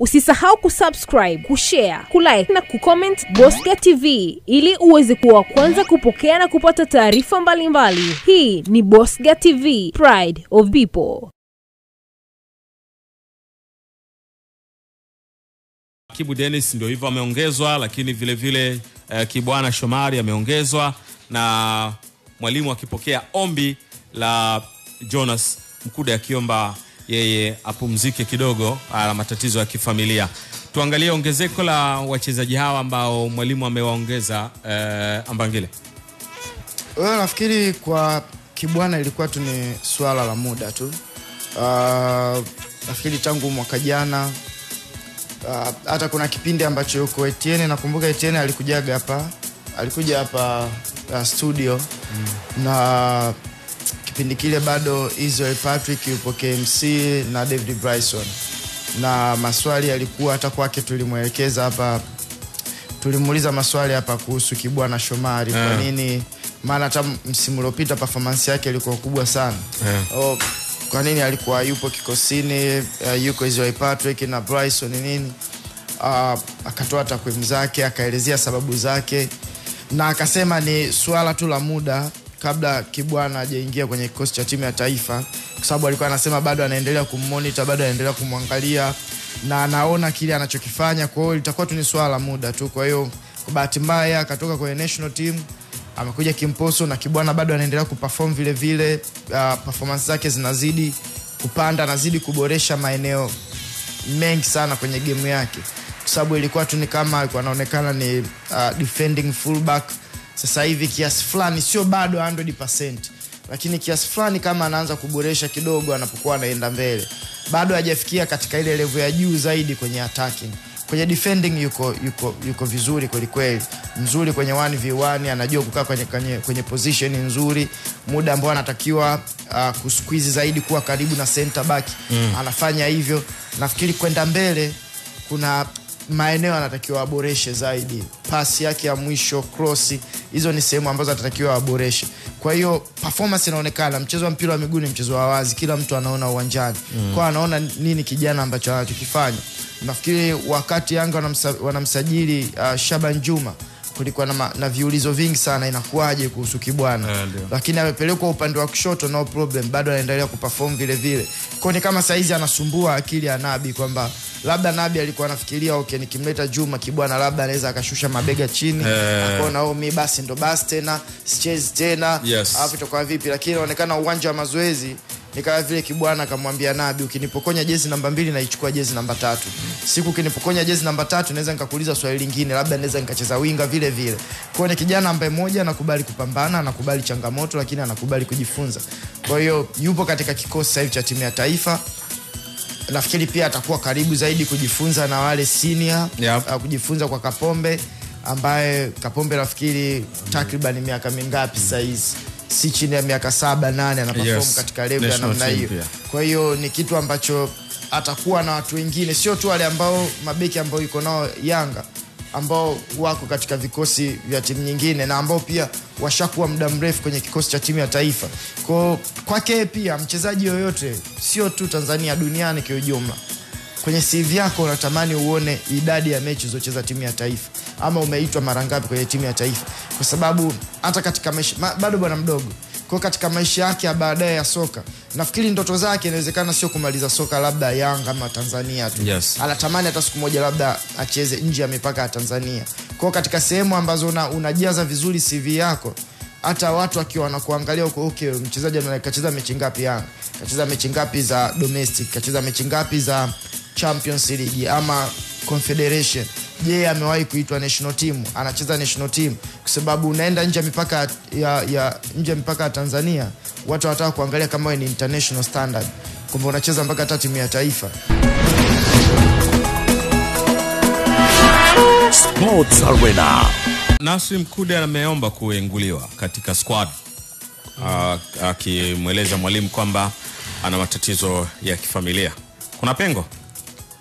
Usisahau kusubscribe, kushare, kulike na kucomment Bosca TV ili uweze kuwa wa kwanza kupokea na kupata taarifa mbalimbali. Hii ni Bosca TV, Pride of People. Kibu Dennis ndio hivyo ameongezwa, lakini vile vile uh, Kibwana Shomari ameongezwa na mwalimu akipokea ombi la Jonas Mkude akiomba yeye apumzike kidogo, ana matatizo ya kifamilia. Tuangalie ongezeko la wachezaji hawa ambao mwalimu amewaongeza uh, Ambangile. Well, nafikiri kwa Kibwana ilikuwa tu ni swala la muda tu. Uh, nafikiri tangu mwaka jana uh, hata kuna kipindi ambacho yuko Etienne, nakumbuka Etienne alikujaga hapa alikuja hapa uh, studio mm. na kipindi kile bado Israel Patrick yupo KMC na David Bryson, na maswali yalikuwa hata kwake tulimwelekeza hapa, tulimuuliza maswali hapa kuhusu Kibwana Shomari Yeah. kwa nini, maana hata msimu uliopita performance yake ilikuwa kubwa sana Yeah. oh, kwa nini alikuwa yupo kikosini uh, yuko Israel Patrick na Bryson nini uh, akatoa takwimu zake akaelezea sababu zake na akasema ni swala tu la muda kabla Kibwana hajaingia kwenye kikosi cha timu ya taifa, kwa sababu alikuwa anasema bado anaendelea kummonita, bado anaendelea kumwangalia na anaona kile anachokifanya. Kwa hiyo litakuwa tu ni swala la muda tu. Kwa hiyo kwa bahati mbaya akatoka kwenye national team amekuja Kimposo na Kibwana bado anaendelea kuperform vile vile. Uh, performance zake zinazidi kupanda, anazidi kuboresha maeneo mengi sana kwenye gemu yake, kwa sababu ilikuwa tu ni kama alikuwa anaonekana ni uh, defending fullback. Sasa hivi kiasi fulani, sio bado 100%, lakini kiasi fulani kama anaanza kuboresha kidogo anapokuwa anaenda mbele, bado hajafikia katika ile level ya juu zaidi kwenye attacking. Kwenye defending yuko, yuko, yuko vizuri kwelikweli, mzuri kwenye 1v1, anajua kukaa kwenye, kwenye, kwenye position nzuri, muda ambao anatakiwa uh, kusqueeze zaidi kuwa karibu na center back mm. anafanya hivyo. Nafikiri kwenda mbele kuna maeneo anatakiwa aboreshe zaidi, pasi yake ya mwisho, cross, hizo ni sehemu ambazo atatakiwa aboreshe. Kwa hiyo performance inaonekana, mchezo wa mpira wa miguu ni mchezo wa wazi, kila mtu anaona uwanjani mm. kwa anaona nini kijana ambacho anachokifanya. Nafikiri wakati Yanga wanamsa, wanamsajili uh, Shaban Juma kulikuwa na, ma- na viulizo vingi sana, inakuwaje kuhusu Kibwana Eh, ndio. lakini amepelekwa upande wa kushoto, no problem, bado anaendelea kuperform vile vile. Kwa ni kama saizi anasumbua akili ya Nabi kwamba labda Nabi alikuwa anafikiria okay, nikimleta Juma Kibwana labda anaweza akashusha mabega chini Eh. akaona oh, mi basi ndo basi tena sichezi tena Yes. alafu itakuwa vipi, lakini inaonekana uwanja wa mazoezi ni kama vile Kibwana akamwambia Nabi, ukinipokonya jezi namba mbili naichukua jezi namba tatu. Siku ukinipokonya jezi namba tatu naweza nikakuuliza swali lingine, labda naweza nikacheza winga vile vile. Kwa hiyo ni kijana ambaye moja anakubali kupambana, anakubali changamoto, lakini anakubali kujifunza. Kwa hiyo yupo katika kikosi sasa hivi cha timu ya taifa nafikiri pia atakuwa karibu zaidi kujifunza na wale senior Yep. uh, kujifunza kwa Kapombe ambaye Kapombe nafikiri takriban miaka mingapi sasa hizi si chini ya miaka saba nane anaperform Yes. katika level ya National namna team hiyo. pia. Kwa hiyo ni kitu ambacho atakuwa na watu wengine, sio tu wale ambao mabeki ambao yuko nao Yanga ambao wako katika vikosi vya timu nyingine na ambao pia washakuwa muda mrefu kwenye kikosi cha timu ya taifa. Kwa kwake pia mchezaji yoyote, sio tu Tanzania, duniani kiujumla, kwenye CV yako unatamani uone idadi ya mechi ulizocheza timu ya taifa ama umeitwa mara ngapi kwenye timu ya taifa, kwa sababu hata katika maisha ma, bado bwana mdogo kwa katika maisha yake ya baadaye ya soka, nafikiri ndoto zake inawezekana sio kumaliza soka labda Yanga ama Tanzania tu Yes. anatamani hata siku moja labda acheze nje ya mipaka ya Tanzania. Kwa hiyo katika sehemu ambazo una, unajaza vizuri CV yako, hata watu wakiwa wanakuangalia huko, okay, mchezaji ana- kacheza mechi ngapi Yanga, kacheza mechi ngapi za domestic, kacheza mechi ngapi za Champions League ama Confederation. Je, amewahi kuitwa national team? Anacheza national team kwa sababu unaenda nje ya mipaka ya, ya nje ya mipaka ya Tanzania, watu wanataka kuangalia kama wewe ni international standard, kwamba unacheza mpaka hata timu ya taifa. Sports Arena. Nasri Mkude ameomba kuenguliwa katika squad Ah, akimweleza mwalimu kwamba ana matatizo ya kifamilia. Kuna pengo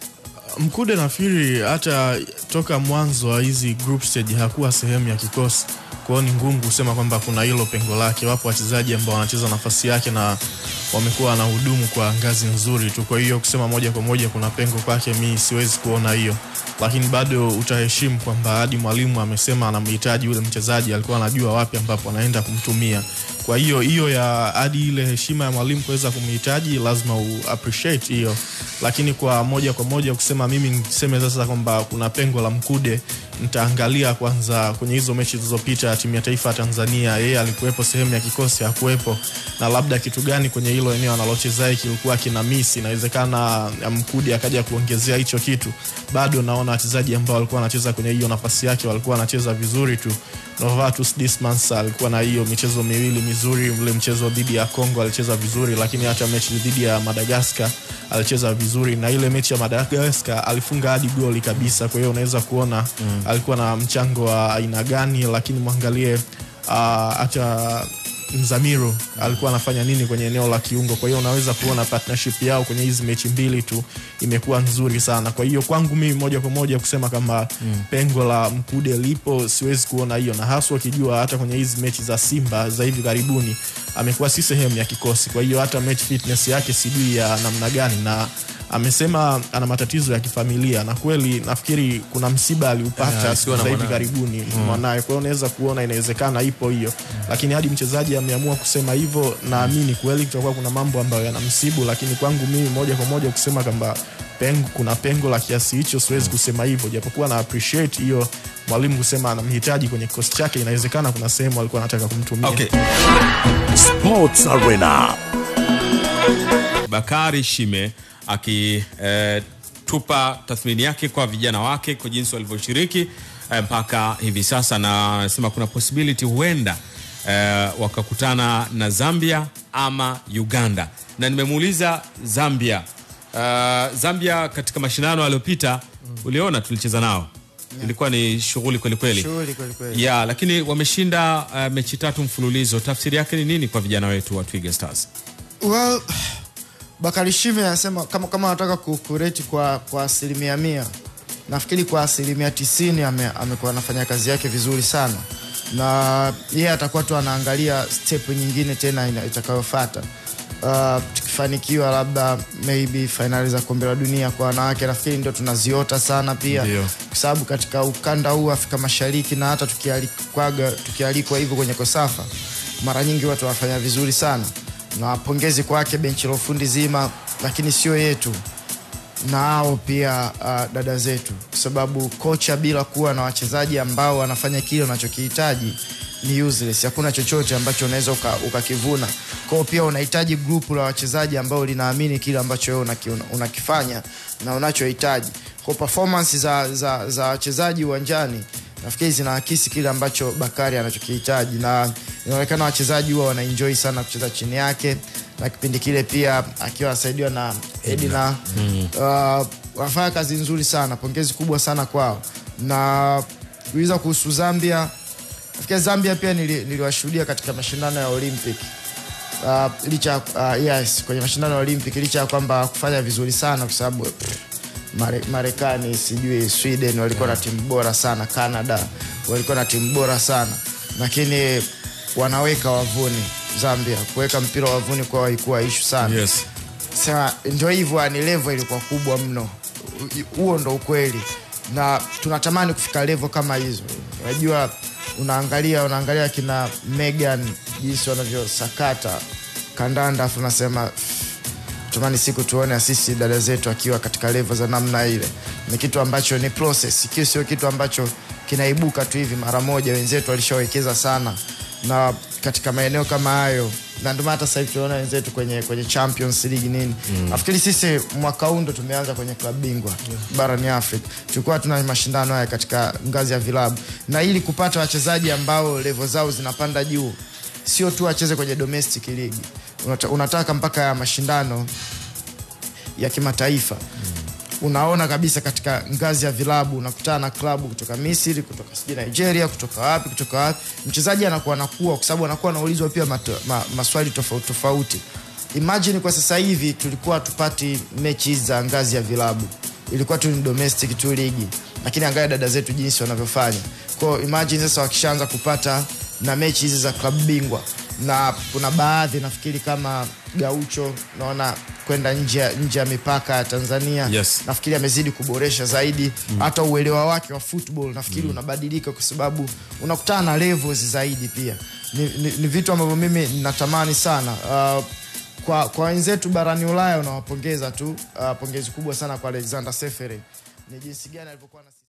Mkude nafikiri hata toka mwanzo wa hizi group stage hakuwa sehemu ya kikosi, kwa hiyo ni ngumu kusema kwamba kuna hilo pengo lake. Wapo wachezaji ambao wanacheza nafasi yake na wamekuwa wanahudumu kwa ngazi nzuri tu, kwa hiyo kusema moja kwa moja kuna pengo kwake, mi siwezi kuona hiyo, lakini bado utaheshimu kwamba hadi mwalimu amesema anamhitaji yule mchezaji, alikuwa anajua wapi ambapo anaenda kumtumia. Kwa hiyo hiyo ya hadi ile heshima ya mwalimu kuweza kumhitaji, lazima u appreciate hiyo, lakini kwa moja kwa moja kusema mimi niseme sasa kwamba kuna pengo la Mkude, nitaangalia kwanza kwenye hizo mechi zilizopita timu ya taifa ya Tanzania, yeye alikuwepo sehemu ya kikosi, hakuwepo, na labda kitu gani kwenye hilo eneo analochezea kilikuwa kina miss. Inawezekana Mkude akaja kuongezea hicho kitu. Bado naona wachezaji ambao walikuwa wanacheza kwenye hiyo nafasi yake walikuwa wanacheza vizuri tu. Novatus Dismas alikuwa na hiyo michezo miwili mizuri. Ule mchezo dhidi ya Congo alicheza vizuri, lakini hata mechi dhidi ya Madagascar alicheza vizuri, na ile mechi ya Madagascar alifunga hadi goli kabisa. Kwa hiyo unaweza kuona mm. alikuwa na mchango wa aina gani, lakini mwangalie uh, hata Mzamiru alikuwa anafanya nini kwenye eneo la kiungo. Kwa hiyo unaweza kuona partnership yao kwenye hizi mechi mbili tu imekuwa nzuri sana. Kwa hiyo kwangu mimi moja kwa moja kusema kama mm. pengo la Mkude lipo, siwezi kuona hiyo, na haswa ukijua hata kwenye hizi mechi za Simba za hivi karibuni amekuwa si sehemu ya kikosi. Kwa hiyo hata match fitness yake sijui ya namna gani na amesema ana matatizo ya kifamilia na kweli nafikiri kuna msiba aliupata Yeah, siku akiwa na za hivi mwanawe. karibuni mwanaye. Kwa hiyo unaweza kuona inawezekana ipo hiyo, lakini hadi mchezaji ameamua kusema hivyo, naamini kweli kutakuwa kuna mambo ambayo yanamsibu, lakini kwangu mimi moja kwa moja kusema kwamba pengo, kuna pengo la kiasi hicho, siwezi kusema hivyo, japokuwa na appreciate hiyo mwalimu kusema anamhitaji kwenye kikosi chake. Inawezekana kuna sehemu alikuwa anataka kumtumia. Okay. Sports Arena. Bakari Shime akitupa tathmini yake kwa vijana wake kwa jinsi walivyoshiriki eh, mpaka hivi sasa, na anasema kuna possibility huenda eh, wakakutana na Zambia ama Uganda, na nimemuuliza Zambia. Eh, Zambia katika mashindano yaliyopita uliona tulicheza nao, ilikuwa ni shughuli kwelikweli Shughuli kweli kweli. ya lakini wameshinda uh, mechi tatu mfululizo. Tafsiri yake ni nini kwa vijana wetu wa Twiga Stars? Well, Bakari Shime anasema kama kama anataka ku- kureti kwa kwa asilimia mia, nafikiri kwa asilimia tisini ame, amekuwa anafanya kazi yake vizuri sana, na yeye atakuwa tu anaangalia step nyingine tena ina- itakayofuata. Uh, tukifanikiwa labda maybe fainali za kombe la dunia kwa wanawake, nafikiri ndio tunaziota sana pia Ndio. kwa sababu katika ukanda huu Afrika Mashariki na hata tukialikwaga tukialikwa hivyo kwenye Kosafa, mara nyingi watu wanafanya vizuri sana, na pongezi kwake benchi la ufundi zima, lakini sio yetu na hao pia uh, dada zetu, kwa sababu kocha bila kuwa na wachezaji ambao wanafanya kile unachokihitaji ni useless. Hakuna chochote ambacho unaweza uka- ukakivuna. Kwa hiyo pia unahitaji grupu la wachezaji ambao linaamini kile ambacho wewe unaki- una- unakifanya na unachohitaji. Kwa performance za za za wachezaji uwanjani nafikiri zinaakisi kile ambacho Bakari anachokihitaji, na inaonekana wachezaji huwa wanaenjoy sana kucheza chini yake, na kipindi kile pia akiwa anasaidiwa na Edina uh, wanafanya kazi nzuri sana. Pongezi kubwa sana kwao. Na kuuliza kuhusu Zambia, nafikiri Zambia pia nili- niliwashuhudia katika mashindano ya Olympic uh, licha uh, yes, kwenye mashindano ya Olympic licha ya kwamba kufanya vizuri sana kwa sababu pff, Mare- Marekani sijui Sweden walikuwa na timu bora sana, Canada walikuwa na timu bora sana, lakini wanaweka wavuni. Zambia kuweka mpira wavuni kwao haikuwa ishu sana Yes. sema ndio hivyo, ni level ilikuwa kubwa mno. U- Huo ndo ukweli, na tunatamani kufika level kama hizo. Unajua, unaangalia unaangalia kina Megan jinsi wanavyosakata kandanda, afu unasema tumani siku tuone sisi dada zetu akiwa katika level za namna ile. Ni kitu ambacho ni process, kio sio kitu ambacho kinaibuka tu hivi mara moja. Wenzetu walishawekeza sana na katika maeneo kama hayo, na ndio maana hata sasa hivi tunaona wenzetu kwenye kwenye Champions League nini. Nafikiri sisi mwaka huu ndo tumeanza kwenye klabu bingwa barani Afrika, tulikuwa tuna mashindano haya katika ngazi ya vilabu, na ili kupata wachezaji ambao level zao zinapanda juu, sio tu wacheze kwenye domestic league, Unata, unataka mpaka ya mashindano ya kimataifa unaona kabisa katika ngazi ya vilabu unakutana na klabu kutoka Misri, kutoka sijui Nigeria, kutoka wapi, kutoka wapi. Mchezaji anakuwa anakuwa kwa sababu anakuwa anaulizwa pia mato, ma, maswali tofauti tofauti. Imagine kwa sasa hivi tulikuwa tupati mechi hizi za ngazi ya vilabu, ilikuwa tu ni domestic tu ligi lakini angalia dada zetu jinsi wanavyofanya kwao imagine sasa wakishaanza kupata na mechi hizi za klabu bingwa na kuna baadhi nafikiri kama gaucho naona kwenda nje ya- nje ya mipaka ya tanzania Yes. nafikiri amezidi kuboresha zaidi hata uelewa wake wa football nafikiri unabadilika kwa sababu unakutana na levels zaidi pia ni, ni, ni vitu ambavyo mimi natamani sana uh, kwa kwa wenzetu barani ulaya unawapongeza tu uh, pongezi kubwa sana kwa alexander sefere ni jinsi gani alivyokuwa na